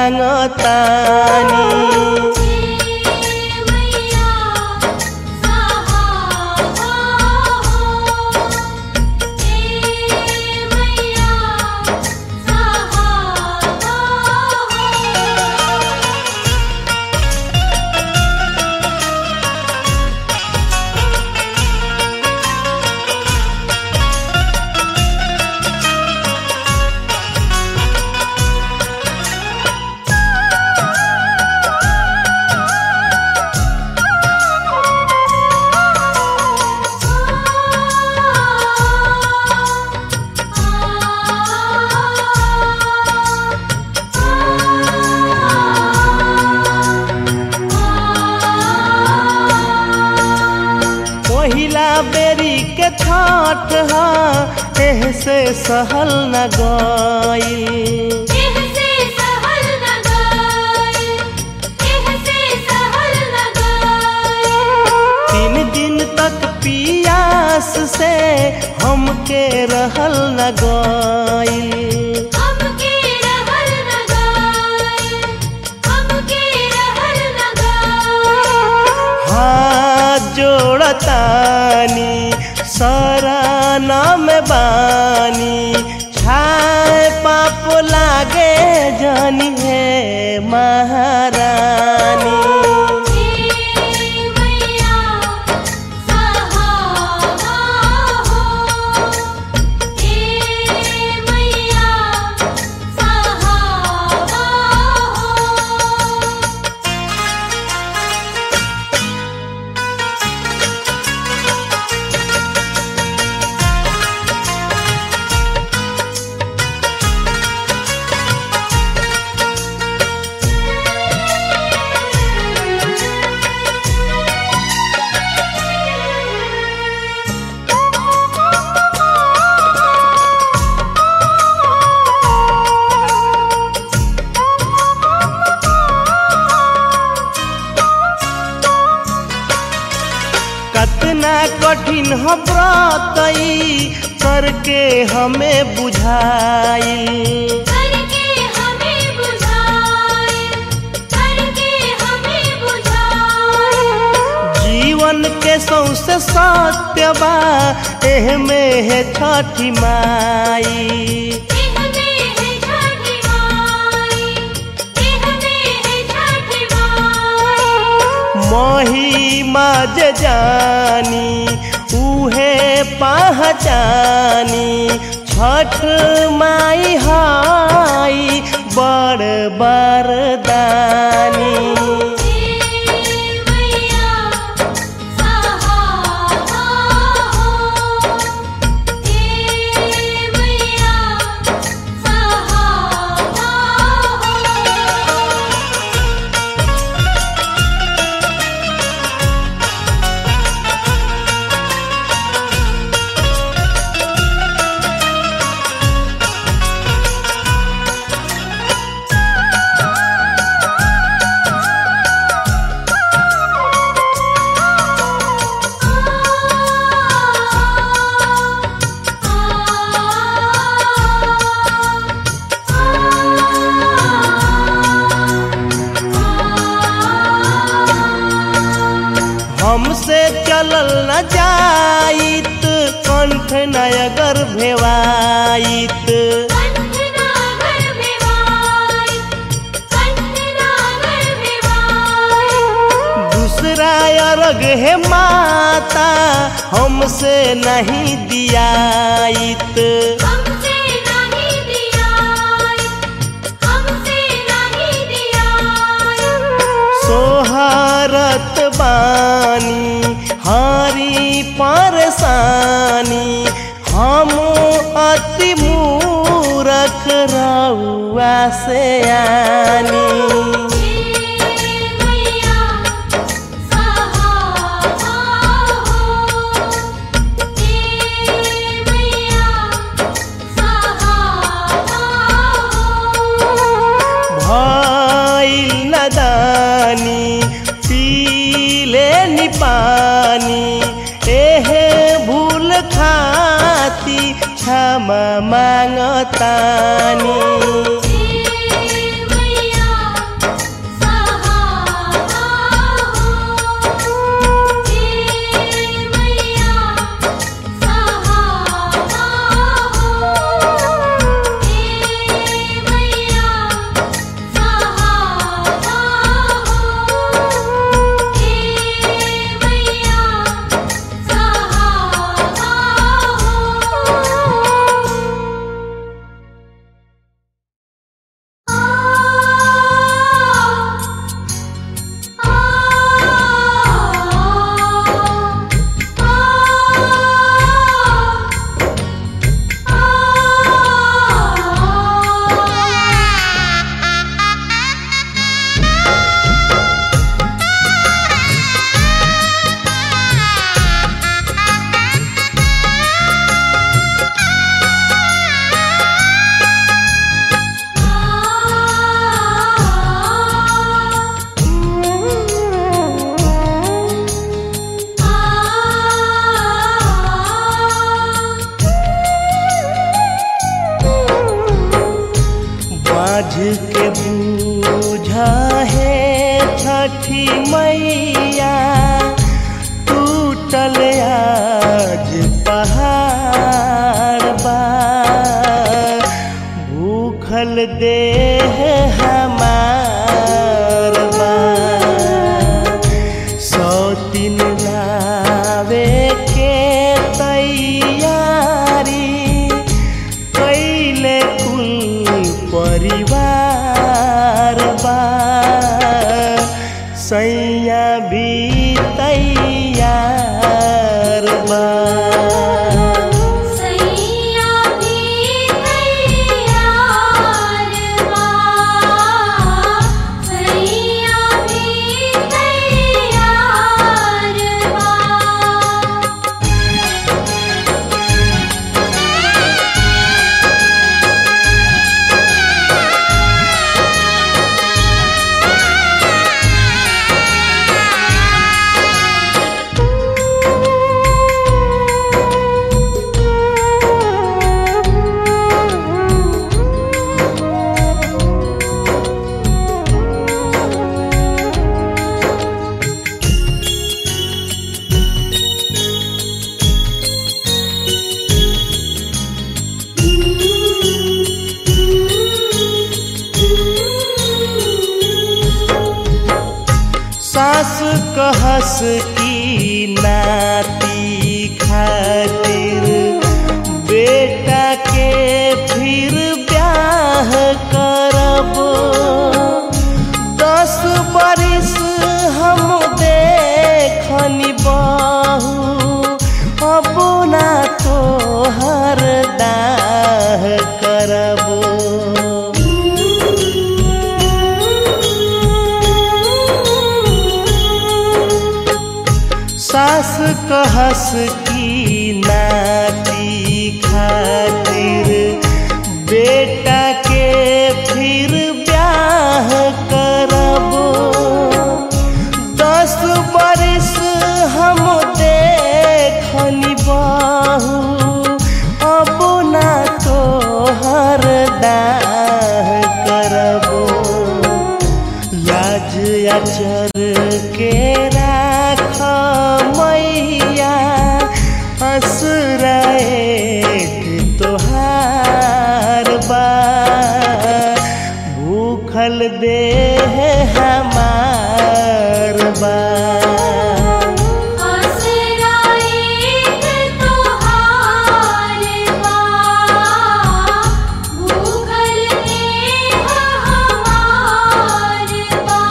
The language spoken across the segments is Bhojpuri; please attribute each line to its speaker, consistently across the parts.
Speaker 1: मांगतानी
Speaker 2: मैया सहारा हो मैया सहारा हो
Speaker 1: पहिला बेरी के छठ हा एह से सहल न गईल
Speaker 2: कहसे सहल न गाए कहसे सहल न गाए
Speaker 1: तीन दिन तक पियास से हमके रहल न गईल
Speaker 2: हमके रहल न गाए हमके रहल न गाए
Speaker 1: हाथ जोड़तानी सारा नाम बानी छाए पाप लागे जानी है महारानी
Speaker 2: मैया सहारा हो मैया सहारा हो
Speaker 1: कतना कठिन हो व्रत ई करके हमें बुझाई
Speaker 2: करके हमें बुझाए करके हमें बुझाए
Speaker 1: जीवन के सौसे सत्य बा एह में है छठी माई
Speaker 2: कहते हैं छठी माई कहते हैं छठी माई
Speaker 1: महिमा जे जानी उहे पहचानी छठ माई हाई बड़ बरदानी
Speaker 2: मैया सहारा हो मैया सहारा हो
Speaker 1: हमसे चलल न जाइत कंठ नयगर भेवाइत
Speaker 2: कंठनागर भिवाई कंठनागर भिवाई
Speaker 1: दूसरा अर्घ है माता हमसे नहीं दियाइत
Speaker 2: हमसे नहीं दियाई हमसे नहीं दियाई
Speaker 1: सोहारत बानी हारी परेशानी हम अति मूरख रउआ से आनी
Speaker 2: मैया सहारा हो मैया सहारा हो
Speaker 1: भइल नदानी पीले नि पानी एहे भूल खाती क्षमा मांगतानी
Speaker 2: मैया
Speaker 1: साझ के बूझा है छठी मैया टूटल आज पहाड़ बा भूखल देह हमार बा सौ दिन लावे के तैयारी कैले कुल परिवार बा सैया भी तैयार बा
Speaker 2: सैया भी तैयार बा सैया भी तैयार बा
Speaker 1: सास कहस की नाती खातिर बेटा के फिर ब्याह करब दस बरिस हम देखनी बहू अब ना तोहर दाह करब सास कहस की नाती खातिर बेटा के फिर ब्याह करब दस बरिस हम देखनी बहू अब ना तोहर दाह करब लाज अचर के राख मैया असराए तोहार बा भूखल देह हमार बा
Speaker 2: असराएत तोहार बा भूखल देह हमार बा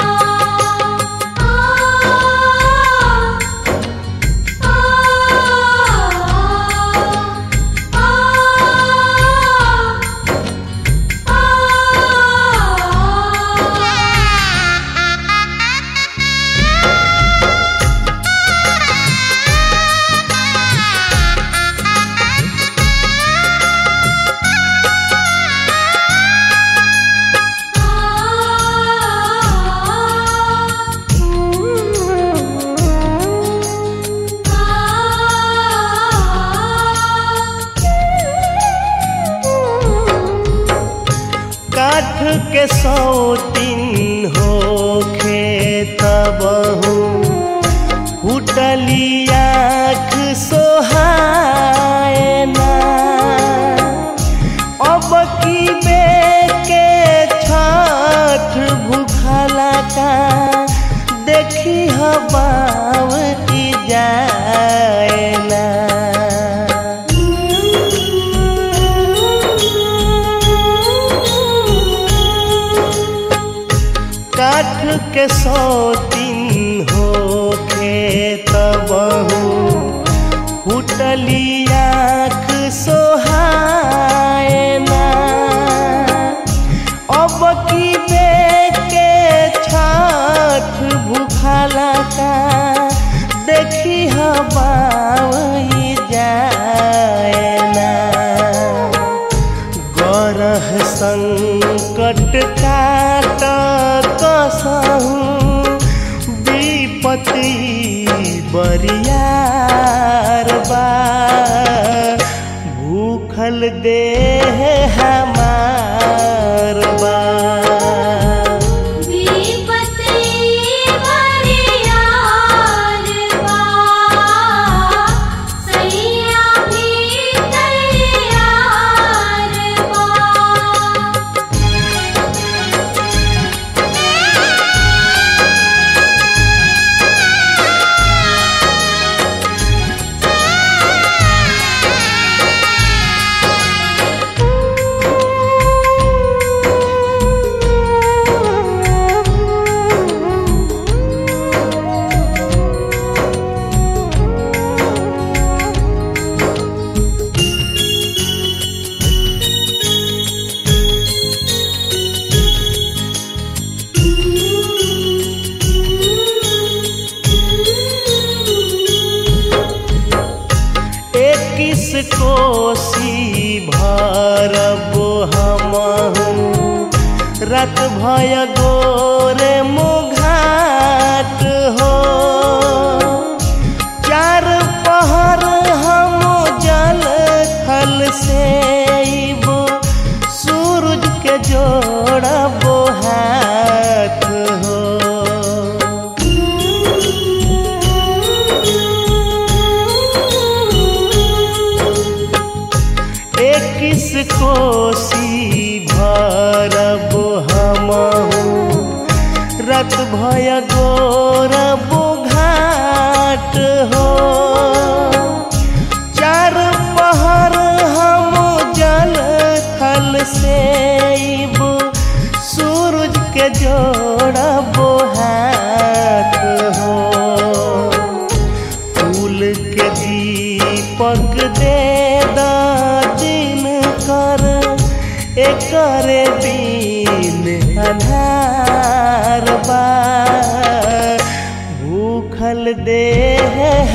Speaker 1: काठ के सौतीन हो खेतबहू फुटली आँख सोहाए ना अब की बे के छठ भूखला का देखी हबाव की जाए ना काठ के सौतीन हो खेतबहू फुटली आँख सोहाए ना अब की बे के छठ भूखला का देखी हबाई जाए ना गरह संकट काट कसहु विपत्ति बरियार बा भूखल देह हमार बा हमहू रत भय गोरे मुघाट हो चार पहर हम जल थल से अइबो सूरज के जोड़बो हाथ हो इक्कीस कोसी भरब हमहू रत भय गोरब घाट हो चार पहर हम जल थल से अइबो सूरज के जोड़ब हाथ हो फूल के दीपक दे दा दिन कर एकर दिन अन्हार बा भूखल देह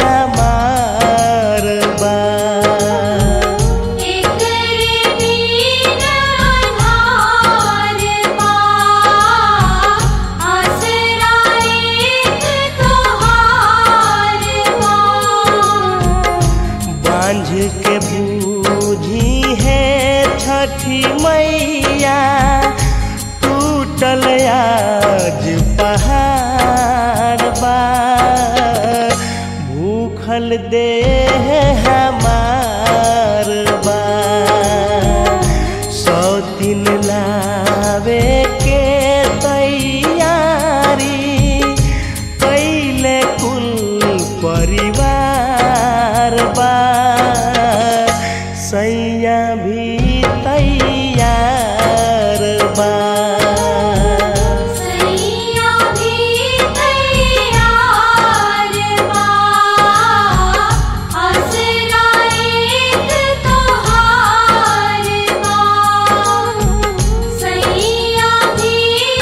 Speaker 1: हमार बा
Speaker 2: एकरे दीन अन्हार बा आसरा एक तोहार बा
Speaker 1: बांझ के बूझी है छठी मैया टूटल आज पहाड़ बा भूखल देह हमार बा सौ दिन लावे के तैयारी कैले कुल परिवार बा सैया भी तैयार बा
Speaker 2: सैया भी तैयार बा आसरा एक तोहार बा सैया भी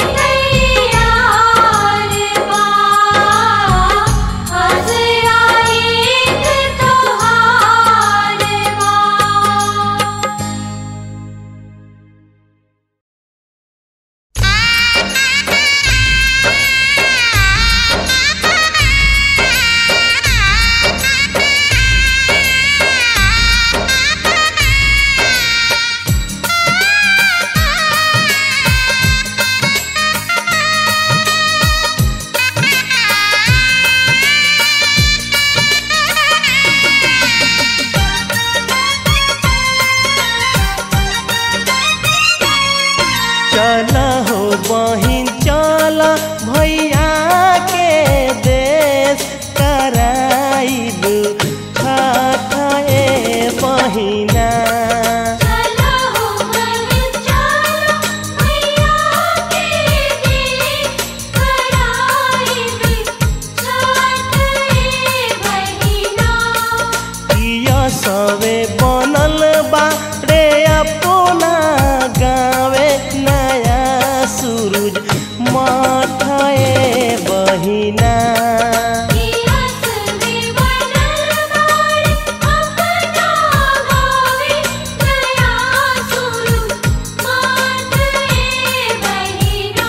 Speaker 2: तैयार बा आसरा एक तोहार बा
Speaker 1: चल हो बहिन चल भैया के देश कराइब खाए बहिना
Speaker 2: चलो हो बहन चलो भैया के दिन कराई भी छठ ए बहिना
Speaker 1: किया सवे बनल बा रे अपना गावे नया सूरज माठाए बहिना
Speaker 2: दियस में बनल बाड़ अपना गावे नया सुरु मात ए बहिना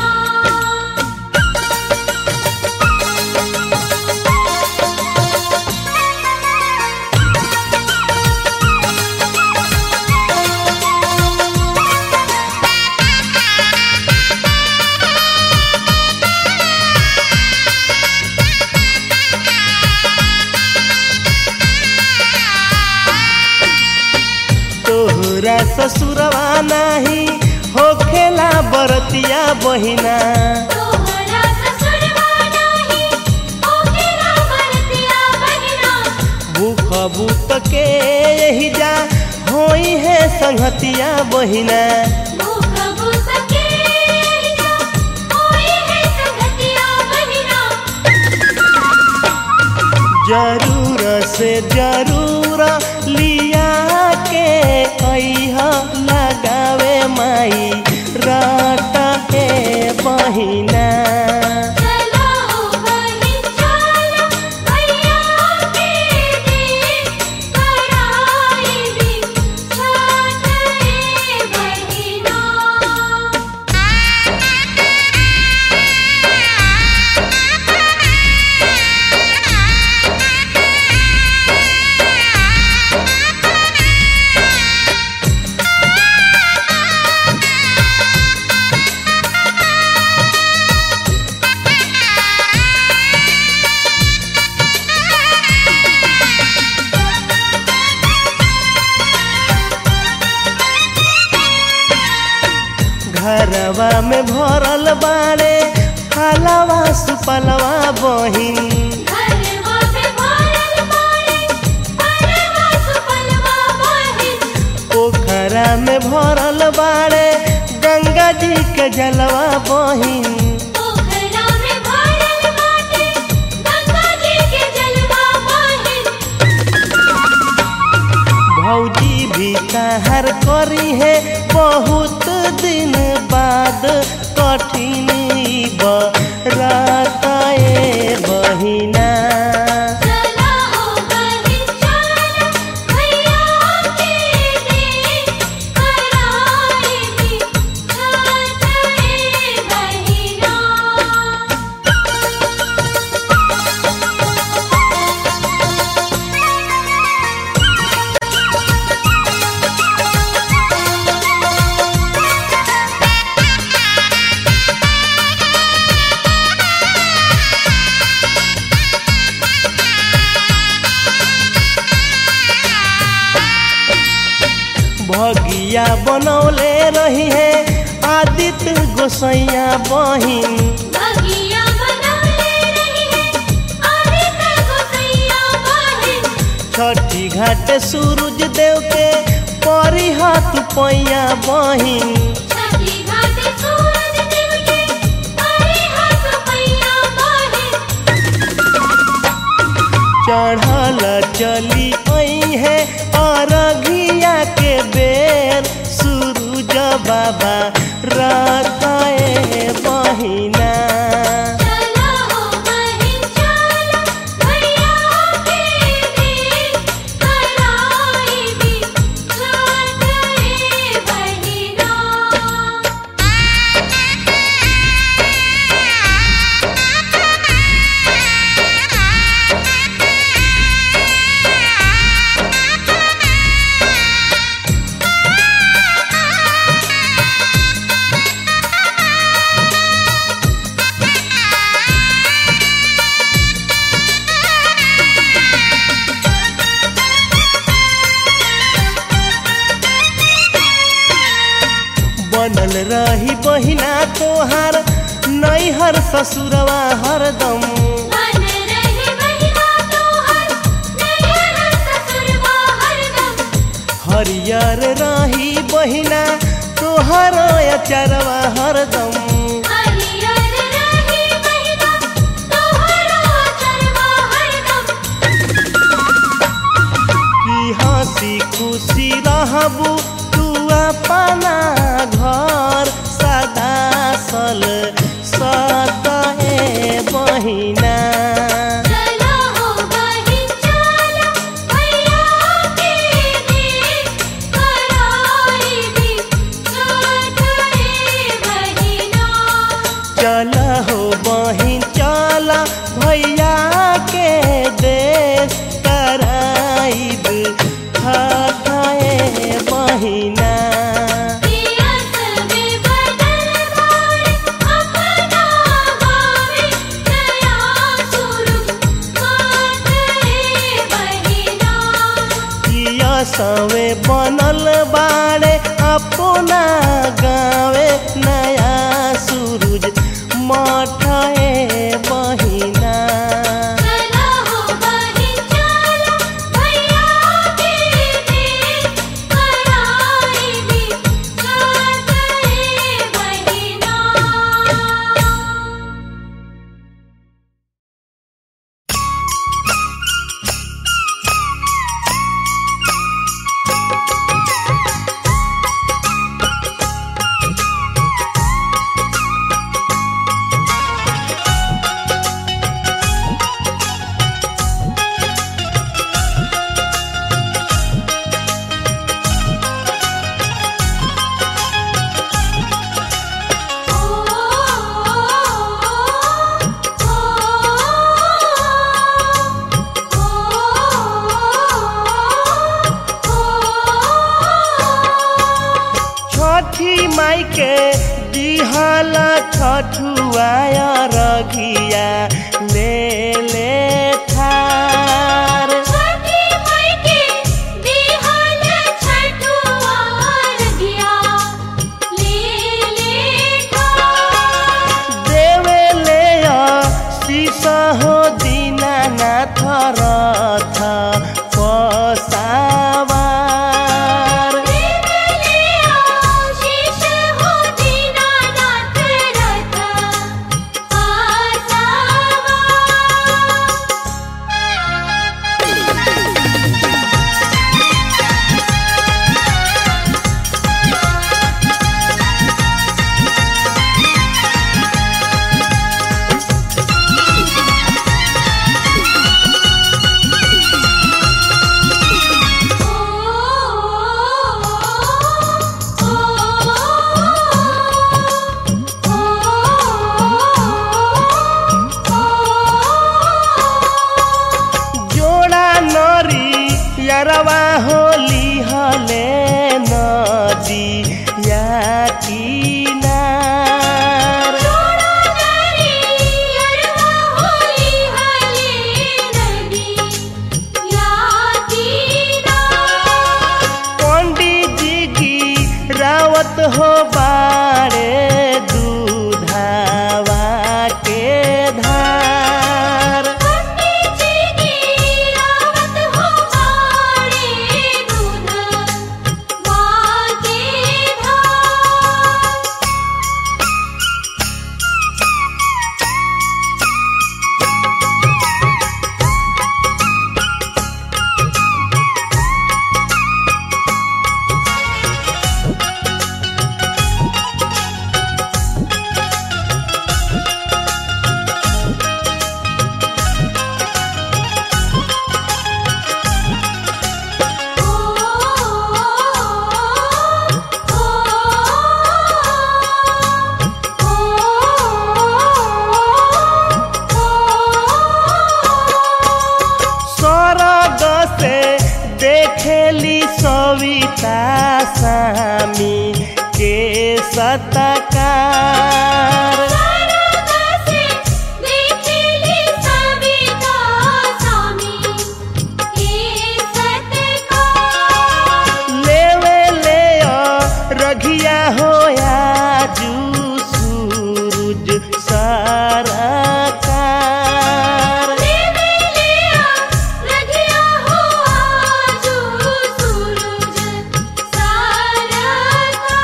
Speaker 1: तोहरा ससुरवा नाही होखेला बरतिया बहिना
Speaker 2: तोहरा ससुरवा नाही ओकेला बरतिया बहिना
Speaker 1: भूख भूत के यही जा होई है संगतिया बहिना
Speaker 2: भूख भूख के जा होई है संगतिया बहिना
Speaker 1: जरूर से जरूर लिया के अइहा लगावे माई राटा के बहिना
Speaker 2: चलो बहिन चलो भैया के दिन कराई भी छठ ए बहिना
Speaker 1: घरवा में भरल बाड़े फलवा सुपलवा बहिन
Speaker 2: घरवा में भरल बाड़े फलवा सुपलवा बहिन
Speaker 1: पोखरा में भरल बाड़े गंगा जी के जलवा बहिन
Speaker 2: पोखरा में भरल बाटे गंगा जी के जलवा बहिन
Speaker 1: भौजी भी कहर करी है बहुत दिन बाद कठिन बरताए बहिना
Speaker 2: चला हो बहिन चला भैया के दे कराई भी छाते बहिना
Speaker 1: भगिया बनौले रही है आदित्य गोसैया बहिन
Speaker 2: भगिया बनौले रही है आदित्य गोसैया बहिन
Speaker 1: छठी घाट सूरज देव के परी हाथ पैया बहिन
Speaker 2: छठी घाट सूरज देव के परे हाथ पैया बहिन
Speaker 1: चढ़ल चली आई है अरघिया के बेर सूरज बाबा रखाए बहिना
Speaker 2: चला हो बहिन चला भैया के दे कराई भी छाते बहिना
Speaker 1: बनल रही बहिना तोहार नैहर ससुरवा हरदम
Speaker 2: मन रहे बहिना तोहर नैहर ससुरवा हरदम
Speaker 1: हरियर रही बहिना तोहर अचरवा हरदम
Speaker 2: हरियर रही बहिना तोहरो चरवा हरदम
Speaker 1: की हंसी खुशी रहबू तू अपना घर सदा सल सतहे बहिना
Speaker 2: चला हो बहिन चला भैया के दे कराई भी छाते बहिना
Speaker 1: चल हो बहिन चल भैया के देश कराइब खाए बहिना
Speaker 2: पियस में बदल बाड़े अपना गावे नया सुरुग माते बहिना
Speaker 1: किया सवे बनल बाड़े अपना गावे नया सूरज मठाए बहिना
Speaker 2: चला हो बहिन चला भैया के दे कराई भी छाते बहिना
Speaker 1: छठी माई के दिहल छठुआया रघिया ले ले थार
Speaker 2: छठी माई के दिहल छठुआर दिया ले ले से देखिली सविता स्वामी के सत्कार
Speaker 1: लेवे ले रघिया होया जू सूरज सारा कार
Speaker 2: देवे लिया रघिया हो आजू सूरज सारा का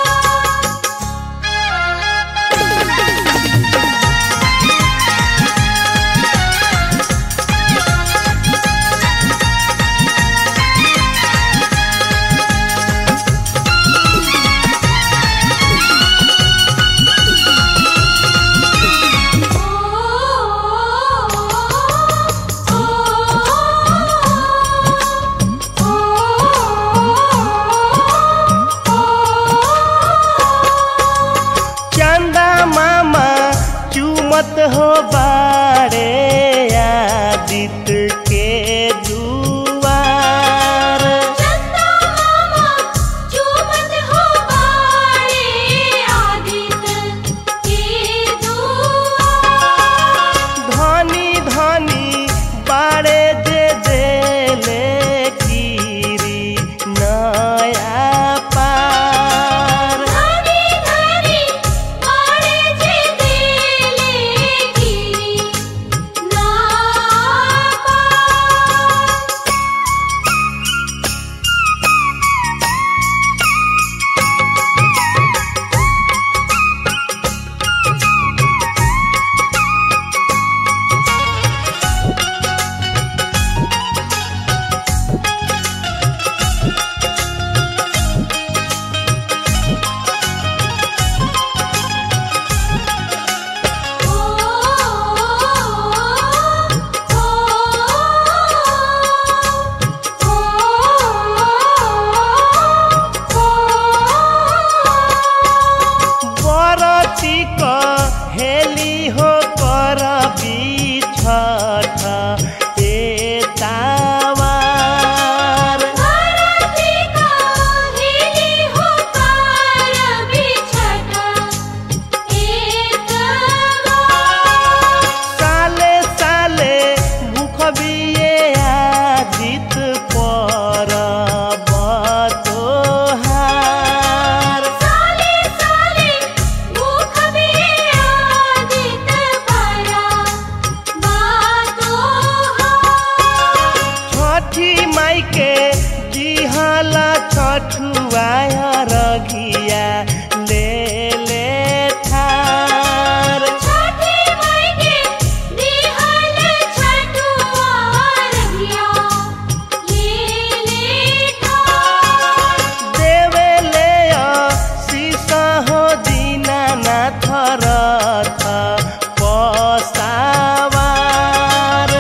Speaker 1: चंदा मामा चूमत हो बाड़े आदित्य के दुआर
Speaker 2: चंदा मामा चूमत हो बाड़े आदित्य के दुआर
Speaker 1: धनी धनी बाड़े जे देले कीरी नया पार
Speaker 2: धनी धनी बाड़े जे देले गिरी ना पार
Speaker 1: बरती हेली हो कर बिछठ ए तावार साले साले भूख बिये आदित पर बतोहार छठी माई के दिहला छठुआया रघिया ले ले ठार देवे ले सीसा हो दीनानाथ रथ पसावार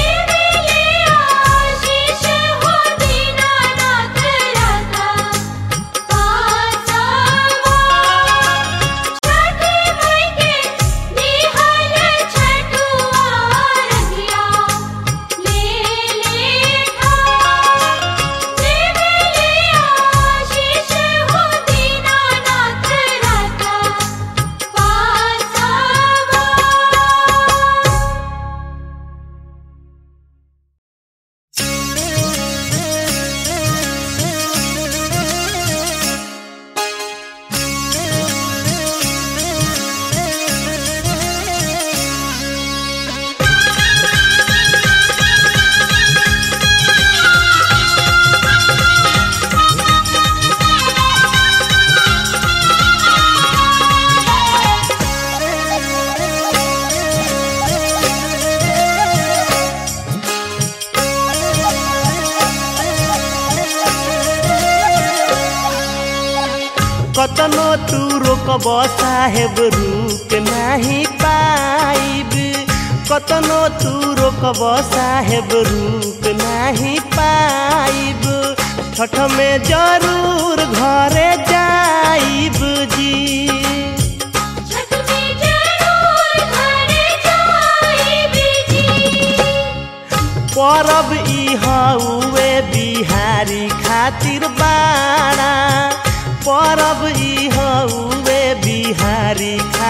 Speaker 1: कतनो तू रोकब साहेब रुक नाही पाइब कतनो तू रोकब साहेब रुक नाही पाइब छठ में जरूर घरे जाइब जी
Speaker 2: छठ में जरूर घरे जाइब जी
Speaker 1: परब ई हउए बिहारी खातिर बाड़ा परब ई हउए बिहारी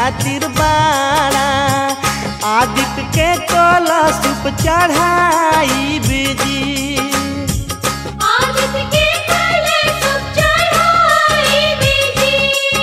Speaker 1: खातिर बाड़ा आदित्य के कलशुप चढ़ाई बिजी
Speaker 2: आदित्य के कलश चढ़ाई बिजी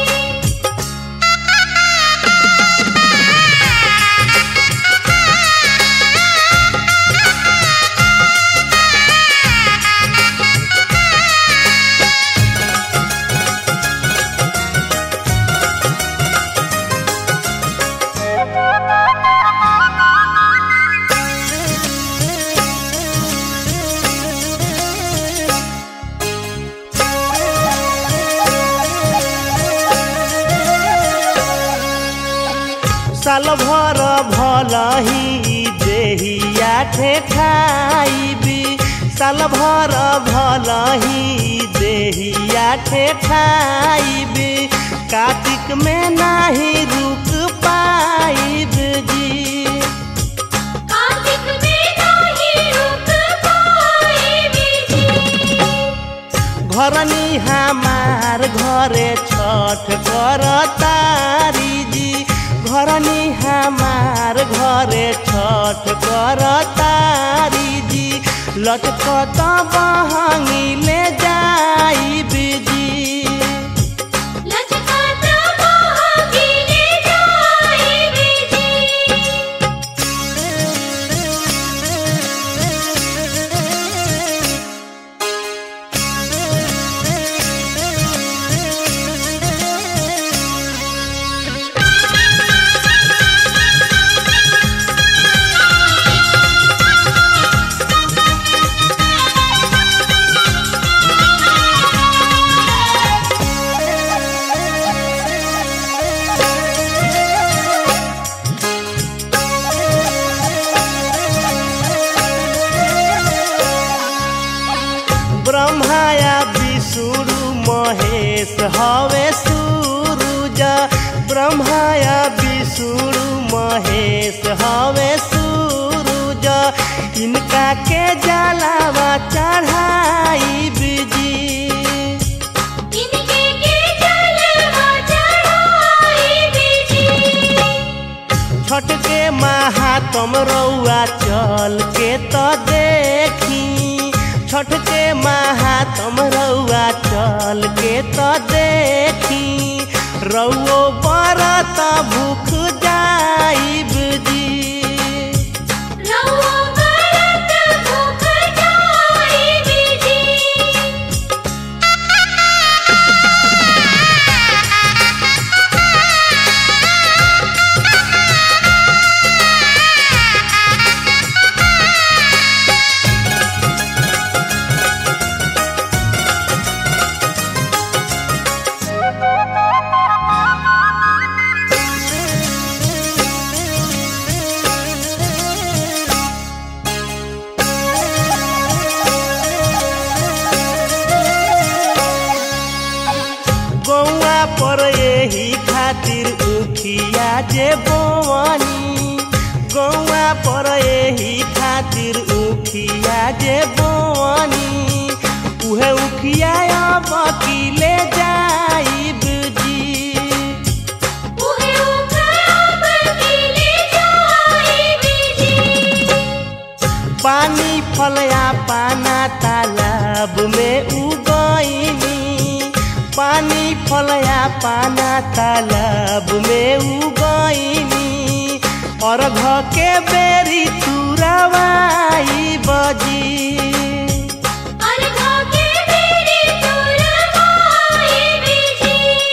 Speaker 1: साल भर भलही देहिया ठेठाइबी साल भर भलही देहिया ठेठाइबी कार्तिक में नाही रुक पाइब जी
Speaker 2: कार्तिक में नाही रुक पाए बिजी
Speaker 1: घरनी हमार घरे छठ कर तारी जी घरनी हमार घरे छठ कर तारी जी लटकत बहंगी ले जाई बिजी
Speaker 2: लचकाता महागिने जाए बिजी
Speaker 1: ब्रह्माया विष्णु महेश हवे सूरुज ब्रह्माया विष्णु महेश हवे सूरुज इनका के जलावा चढ़ाई बिजी
Speaker 2: इनके के जलवा चढ़ाए बिजी
Speaker 1: छठ के महात्म रउआ चल के तो देखी छठ के महात्म रउआ चल के तो देखी रउओ बरत भूख जाइब जी
Speaker 2: रउआ बरत भूख जाए बिजी
Speaker 1: गौआ पर यही खातिर उखिया जे बोवनी गौआ पर यही खातिर उखिया जे बोवनी उहे उखिया अब की ले जाइब जी
Speaker 2: उहे उखराब किले जाए बिजी
Speaker 1: पानी फलया पाना तालाब में उगईनी पानी फलया पाना तालाब में उगईनी और घ के बेरी तुरवाई बजी
Speaker 2: अर्घा के बेरी तुरवाए बिजी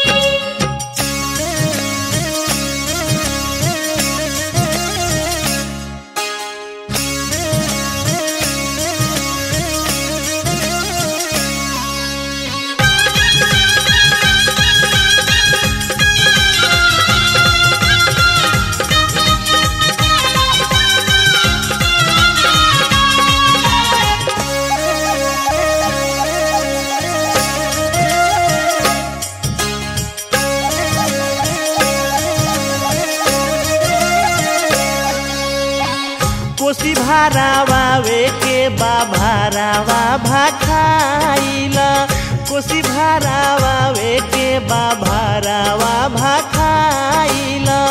Speaker 1: कोसी भारावावे के बा भारावा भाखाइला कोसी भारावावे के बा भारावा भाखाइला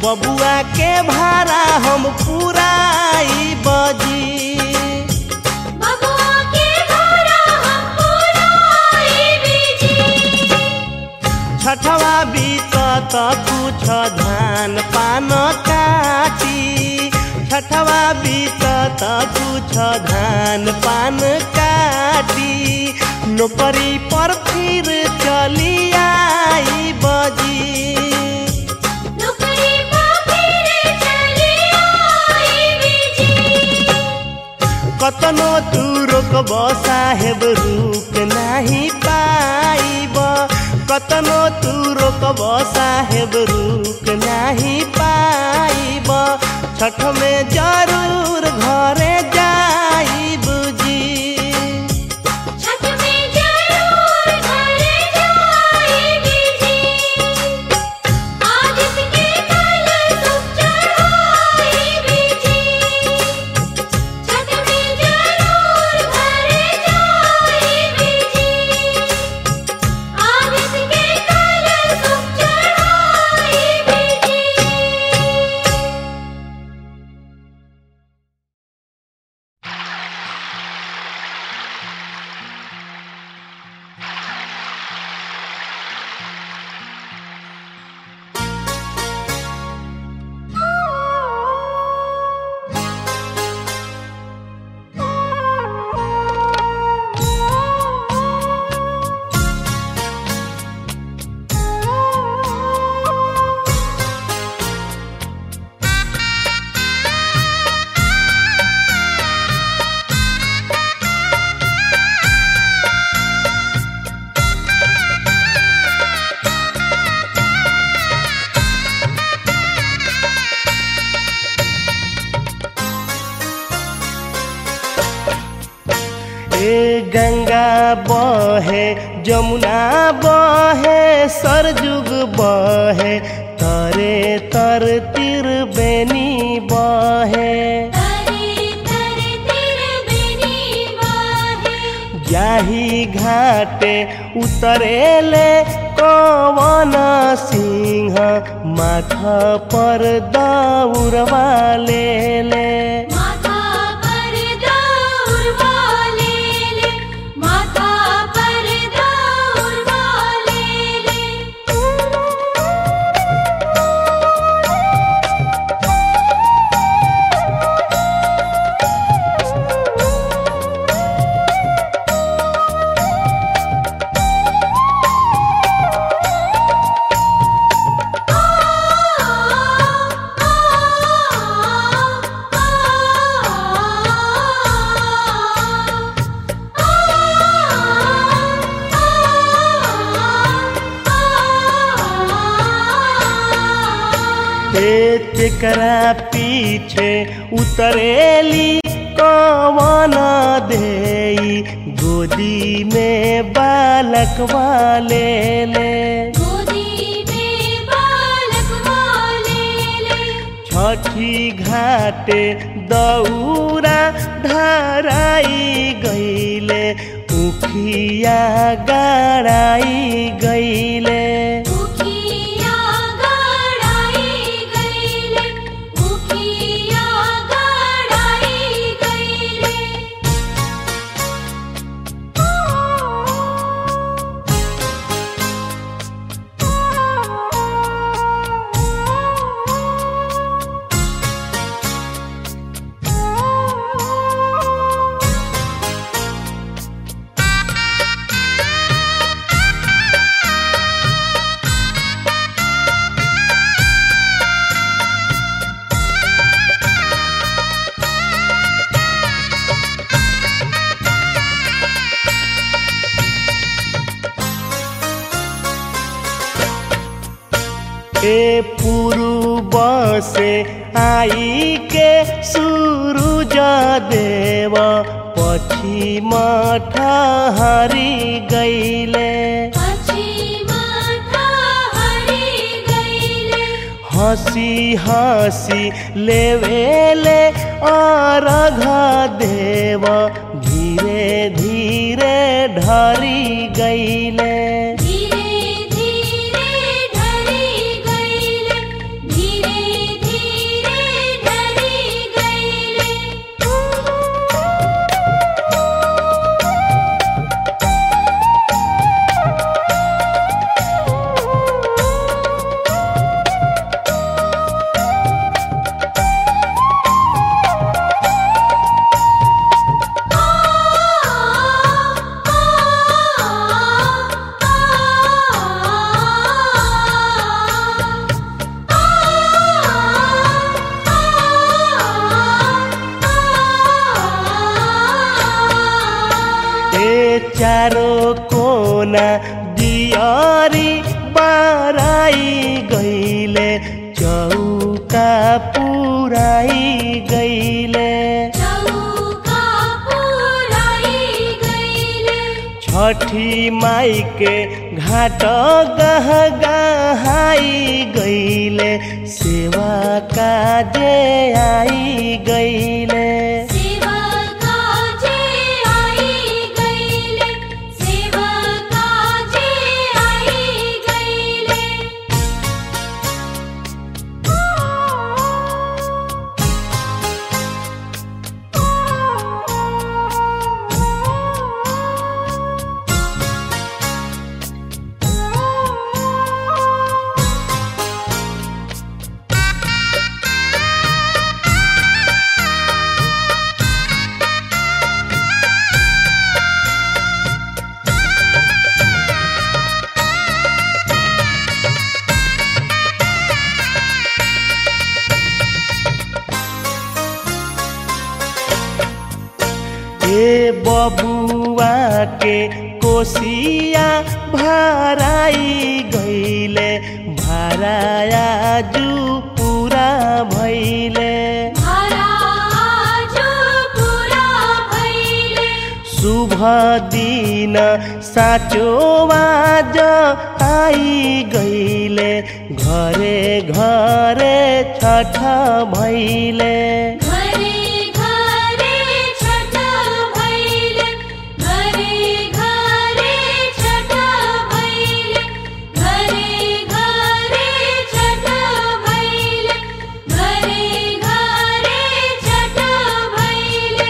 Speaker 1: बबुआ के भाड़ा हम पुराई बजी
Speaker 2: बबुआ के भाड़ा हम पुराई जी
Speaker 1: छठवा बीतत कुछ धान पान काटी छठवा बीतत कुछ धान पान काटी नौकरी पर फिर चली आई बजी
Speaker 2: नौकरी पा फिर चली आई जी
Speaker 1: कतनो तू रोकब साहेब रुक नाही पाइब कतनो तू रोकब साहेब रुक नाही पाइब छठ में जरूर घरे जाइब जी
Speaker 2: छठ में जरूर घरे जाएगी जी आज इसके कल सुख चढ़ाएगी जी छठ में जरूर घरे जाएगी जी आज इसके कल सुख चढ़ाएगी जी
Speaker 1: ए गंगा बहे जमुना बहे सरजुग बहे तरे तर तिर बेनी बहे
Speaker 2: तरे तरे तेरे बेनी बाहे
Speaker 1: जाही घाटे उतरेले कवन सिंह माथा पर दौड़वा ले ले
Speaker 2: माथा पर दौड़ वाले ले माथा पर दौड़ वाले ले
Speaker 1: हे तेकरा पीछे उतरेली कवन देई गोदी में बालक वाले ले
Speaker 2: गोदी में बालक वाले ले
Speaker 1: छठी घाटे दौरा धराई गईले उखिया गड़ाई गईले
Speaker 2: मुखिया गड़ाई गईले मुखिया गड़ाई गईले
Speaker 1: ए पूर्व से आई के सूरज देव पश्चिम ठहरी गईले
Speaker 2: पश्चिमा हरि गईले
Speaker 1: हंसी हंसी लेवेले अर्घ देव धीरे धीरे ढरी गईले
Speaker 2: धीरे धीरे ढरी गईले धीरे
Speaker 1: अंगना दियारी बाराई गईले चौका पुराई गईले
Speaker 2: चौका पुराई गईले
Speaker 1: छठी माई के घाट गह गहाई गईले सेवा काजे आई गईले
Speaker 2: सेवा काजे आई गईले सेवा काजे आई गईले
Speaker 1: हे बबुआ के कोसिया भराई गईले भराया जू पूरा भैले
Speaker 2: महाराज पूरा भइले
Speaker 1: शुभ दिन साचो आज आई गईले घरे घरे छठ भैले
Speaker 2: घरे घरे छठ भइले घरे घरे छठ भइले घरे घरे छठ भइले घरे घरे छठ भइले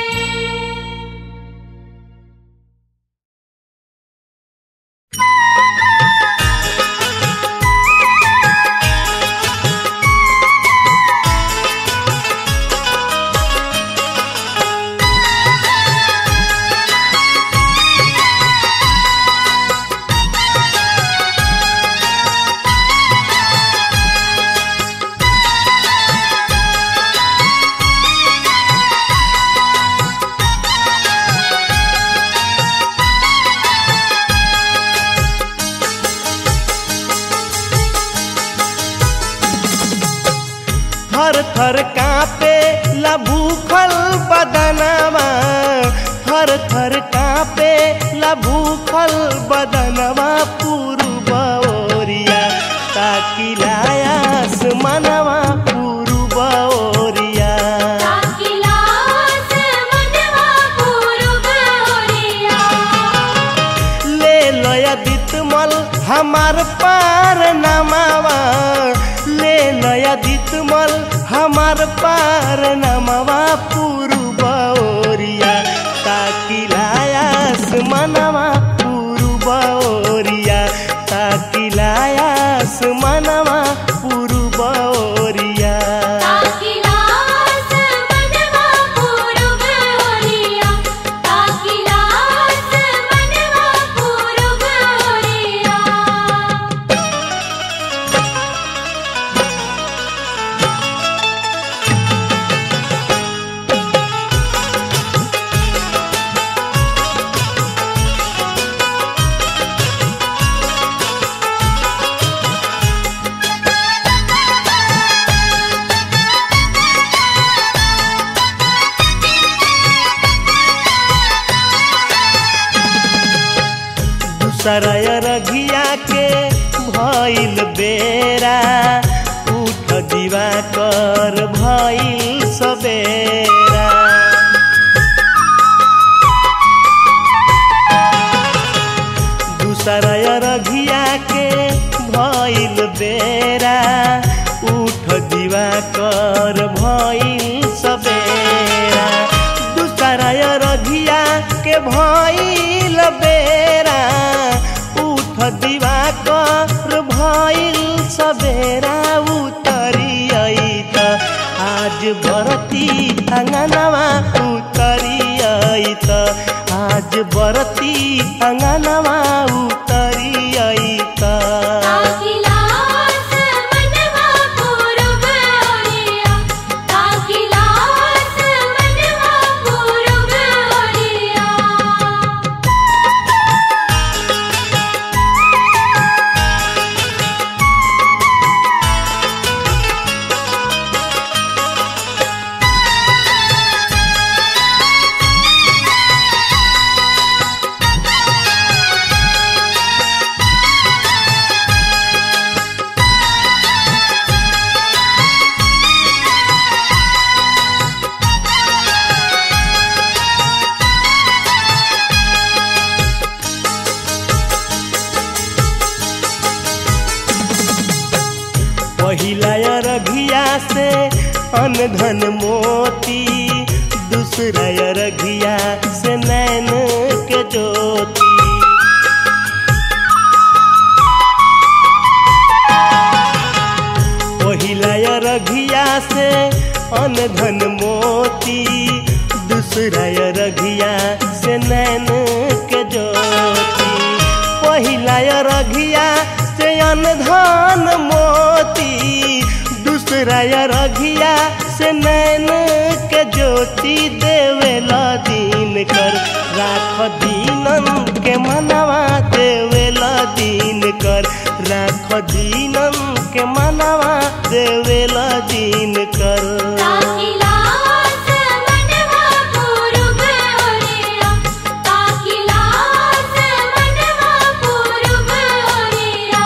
Speaker 1: थर थर कापे ला भूखल बदनवा थर थर कापे ला भूखल बदनवा पूर्व ओरिया ताकि लायास मनवा पूर्व ओरिया
Speaker 2: ताकिलास मनवा पूर्व ओरिया
Speaker 1: ले लया दितमल हमार पार नमावा ले लया दितमल हमार पार नमावा पूर्व ओरिया ताकि लायास मनवा पूर्व ओरिया ताकि लायास मनवा पूर्व ओरिया
Speaker 2: ताकिलास मनवा पूर्व ओरिया ताकिलास मनवा पूर्व ओरिया
Speaker 1: दूसरा रघिया के भइल बेरा उठ दिवा कर भइल सबेरा दूसरा रघिया के भइल बेरा उठ दिवा कर भइल सबेरा दूसरा रघिया के भइल बेरा उठ दिवा कर भइल सबेरा उतरी त आज बरती अङ्गनवा उतरी त आज बरती अङ्गनवा उतरी त
Speaker 2: ताकिलास मनवा पूर्व ओरिया ताकिलास मनवा पूर्व ओरिया
Speaker 1: पहिला अरघिया से अन्न धन मोती दूसरा अरघिया से नैन के ज्योति पहिला अरघिया से अन्न धन मोती दूसरा अरघिया से नैन के ज्योति पहिला अरघिया से अन्न धन मोती दूसरा अरघिया से नैन के ज्योति देवेला दीन कर राख दीनन के मनवा देवेला दीन कर राख दीनन के मनवा देवेला दीन कर
Speaker 2: ताकिलास मनवा पूरुब ओरिया ताकिलास मनवा पूरुब ओरिया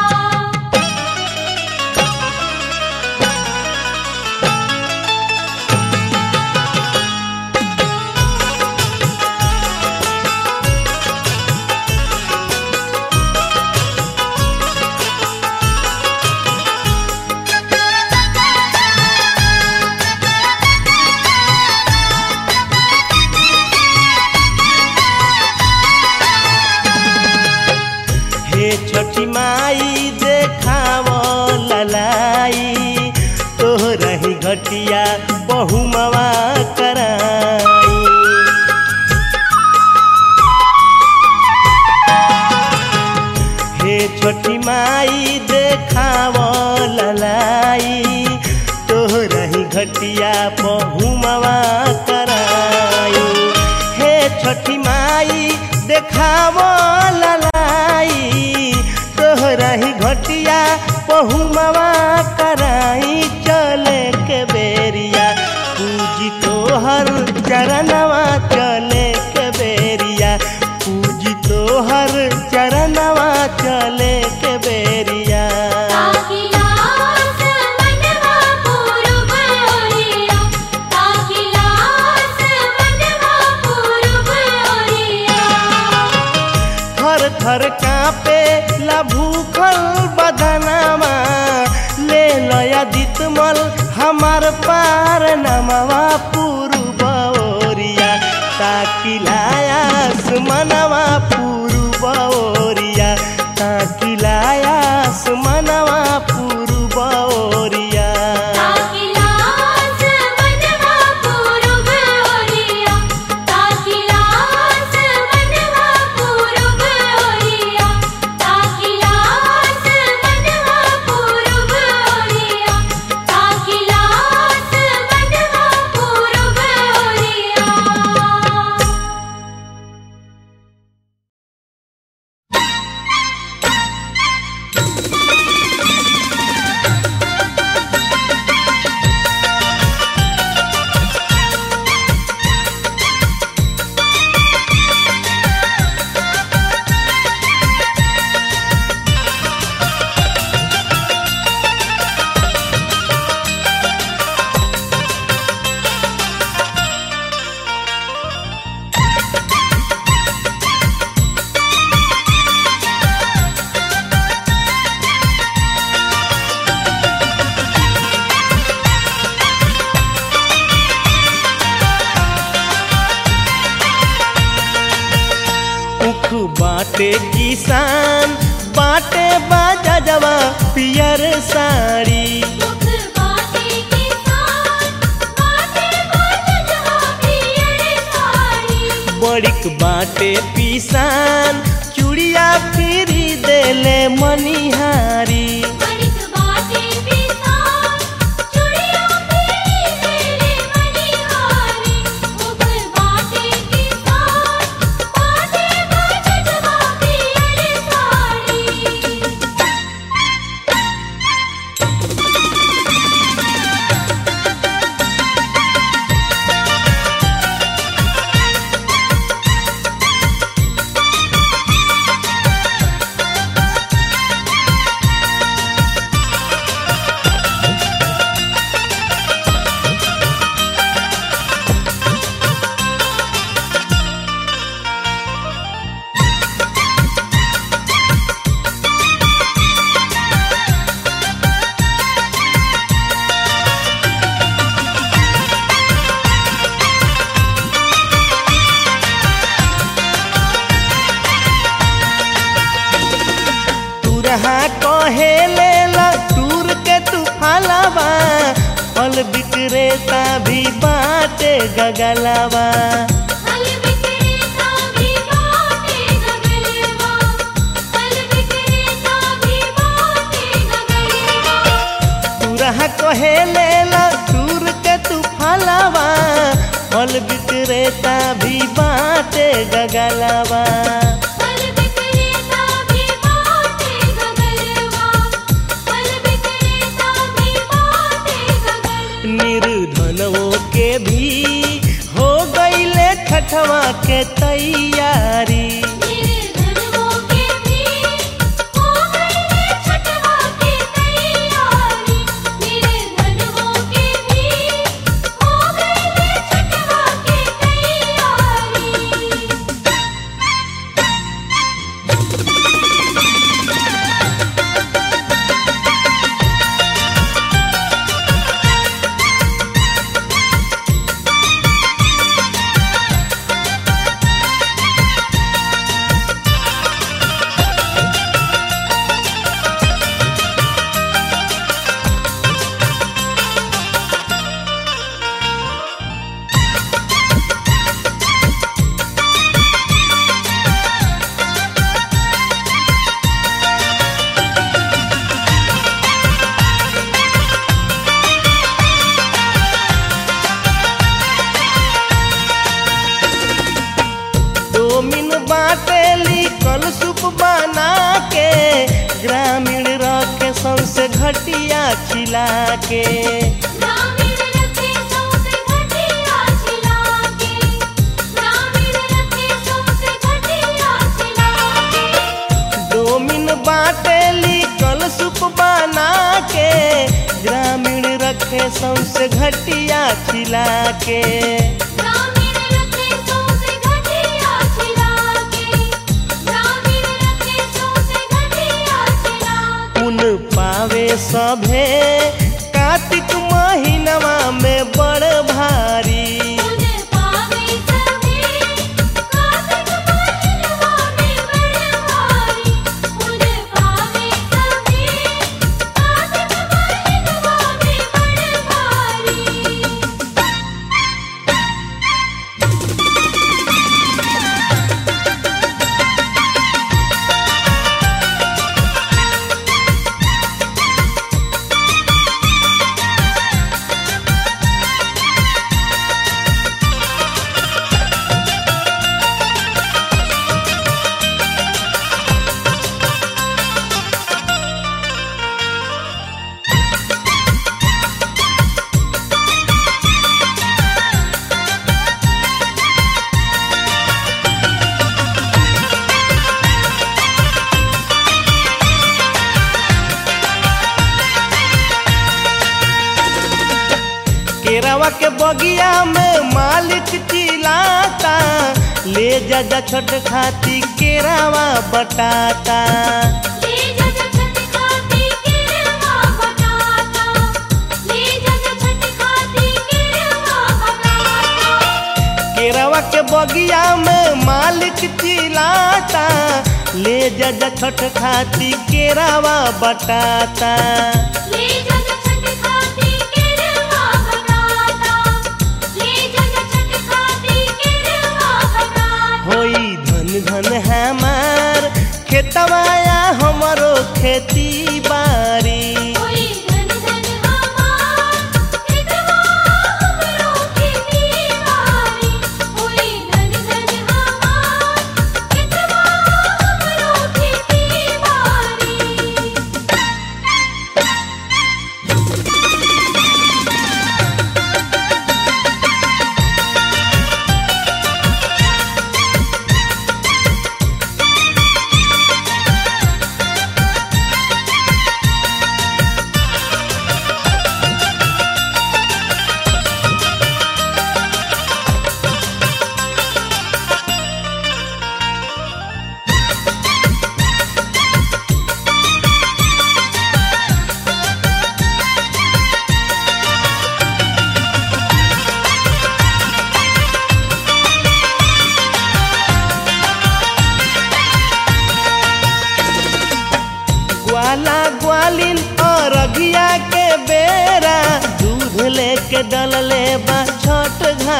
Speaker 1: हे छठी माई देखाव ललाई तोहरा ही घटिया बहुमवा कराई हे छठी माई देखाव ललाई तोहरा ही घटिया बहुमवा कराई हे छठी माई देखाव ललाई तोहरा ही घटिया बहुमवा कराई चले के बेरिया पूजी तोहर चरणवा चले के बेरिया पूजी तोहर चरणवा चले के बेरिया
Speaker 2: ताकिलास मनवा पूरुब ओरिया ताकिलास मनवा पूरुब ओरिया
Speaker 1: थर थर कापे ला भूखल बदनामा ले लया दितमल हमार पार नमवा पूर्व ओरिया ताकि लायास मनवा पूर्व ओरिया ताकि लायास मनवा पूर्व ओरिया
Speaker 2: ताकिलास मनवा पूरुब ओरिया ताकिलास मनवा पूरुब ओरिया ताकिलास मनवा पूरुब ओरिया ताकिलास मनवा पूरुब ओरिया
Speaker 1: उख बाटे किसान बाटे बाजा जवा पियर साड़ी
Speaker 2: मुख बाटे किसान बाटे बाजवा पियर साड़ी
Speaker 1: बड़िक बाटे पिसान चूड़िया फिरी देले मनिहारी
Speaker 2: बड़िक बाटे किसान चुड़िया पीली तेरे मनिहारी मुख बाटे किसान बाटे बाजवा पियर साड़ी
Speaker 1: हे फल विक्रेता भी बाटे गगलवा
Speaker 2: फल विक्रेता भी बाटे गगलवा फल विक्रेता भी बाटे गगलवा
Speaker 1: तुरहा कहे लेला टूर के तू फलवा फल विक्रेता भी बाटे गगलवा
Speaker 2: फल विक्रेता भी बाटे गगलवा फल विक्रेता भी बाटे गगलवा
Speaker 1: निर्धनों के भी हो गईले छठवा के तैयारी
Speaker 2: निर्धनों के भी हो गई छठवा की तैयारी निर्धनों के भी हो गई छठवा की तैयारी
Speaker 1: डोमिन बाटेली कल सूप बना के ग्रामीण रखे सौसे घटिया खिला के
Speaker 2: ग्रामीण रखे सौसे घटिया छिला के ग्रामीण रखे सौसे घटिया छिला के
Speaker 1: डोमिन बाटेली कल सूप बना के ग्रामीण रखे सौसे घटिया खिला के
Speaker 2: ग्रामीण रखे सौसे घटिया छिला के ग्रामीण रखे सौसे घटिया छिला के
Speaker 1: पुन पावे सभे कार्तिक महीनवा में बड़ भारी
Speaker 2: पुन पावे सभी कार्तिक महीनवा में बड़ भारी पुन पावे सभी कार्तिक महीनवा में बड़ भारी
Speaker 1: केरावा के बगिया में मालिक चिल्लाता ले जा जा छोट खाती केरावा बटाता
Speaker 2: ले जग छठ खाती केरवा बताता ले जग छठ खाती केरवा बताता
Speaker 1: केरावा के बगिया में मालिक चिल्लाता ले जा जा छोट खाती केरावा बटाता
Speaker 2: ले जग छठ खाती केरवा बताता ले जग छठ खाती केरवा बताता
Speaker 1: होई धन धन हमार खेतवाया हमरो खेती बारी
Speaker 2: कोई धन धन हमार हितवा हमरो खेती बारी कोई धन धन हमार हितवा हमरो खेती बारी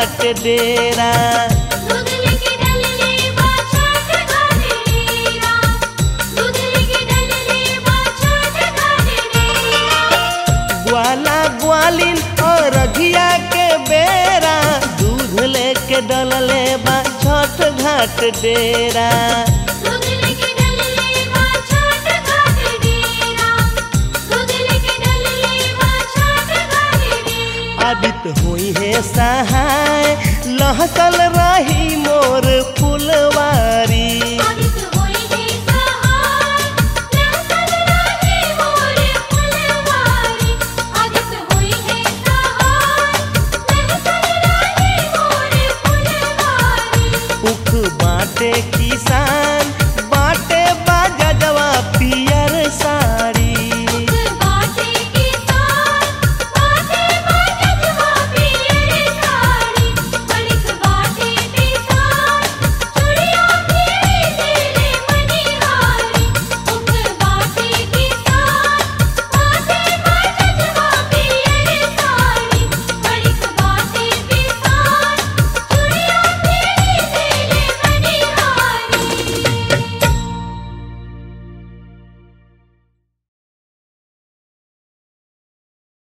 Speaker 1: घाट डेरा
Speaker 2: दूध लेके डलले बा छठ घाट डेरा दूध लेके डलले बा छठ घाट डेरा
Speaker 1: ग्वाला ग्वालिन और रघिया के बेरा दूध लेके डलले बा छठ घाट डेरा
Speaker 2: दूध लेके डलले बा छठ घाट डेरा दूध लेके डलले बा छठ घाट डेरा
Speaker 1: आदित होई है सहाय लहकल रही मोर फुलवा